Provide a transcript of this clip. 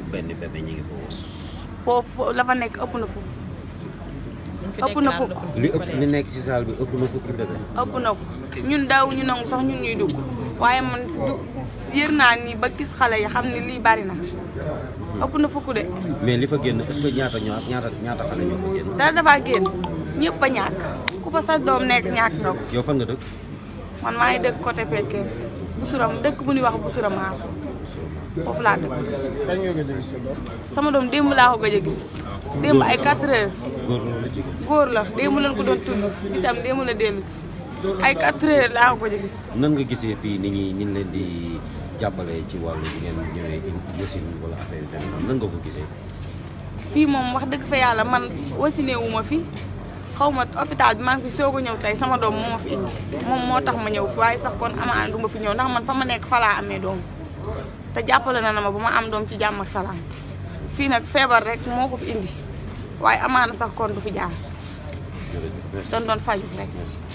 benn bébé ñu ngi foofu. foofu la fa nekk ëpp na fukk ëpp na fukk li ëpp li nekk ci salle bi ëpp na fukki bébé. ëpp na ko ñun daaw ñu nangu sax ñun ñuy dugg waaye man du yër naa nii ba gis xale yi xam ne lii bari na ëpp na fukk de mais li fa génn est-ce que ñaata ñoo ñaata ñaata xale ñoo fa génn. dara dafa génn ñëpp a ñàkk ku fa sa doom nekk ñàkk nga ko yow fan nga dëkk. man maa ngi dëkk côté Pekes Busuram dëkk bu ñuy wax Busuramaar foofu laa dëkk kañ nga gëj a gis sa doom. sama doom démb laa ko gëj a gis démb ay 4 heures góor la wala jigéen. góor la démb lañ ko doon tudd bisam démb la dellu si ay 4 heures laa ko gëj a gis nan nga gisee fii nit ñi ñu leen di jàppale ci wàllu bi ngeen ñëwee ci wasin wala affaire yi demee noonu nan nga ko gisee. fii moom wax dëgg fa yàlla man wasiné wu ma fi xaw ma hôpital bi maa ngi fi soog a ñëw tey sama doom moo ma fi indi moom moo tax ma ñëw fi waaye sax kon amaana du ma fi ñëw ndax man fa ma nekk fa laa amee doom te jàppale na na ma ba ma am doom ci jàmm ak salaam fii nag feebar rek moo ko fi indi waaye amaana sax kon du fi jaar jërëjëf merci. doon doon faju rek merci.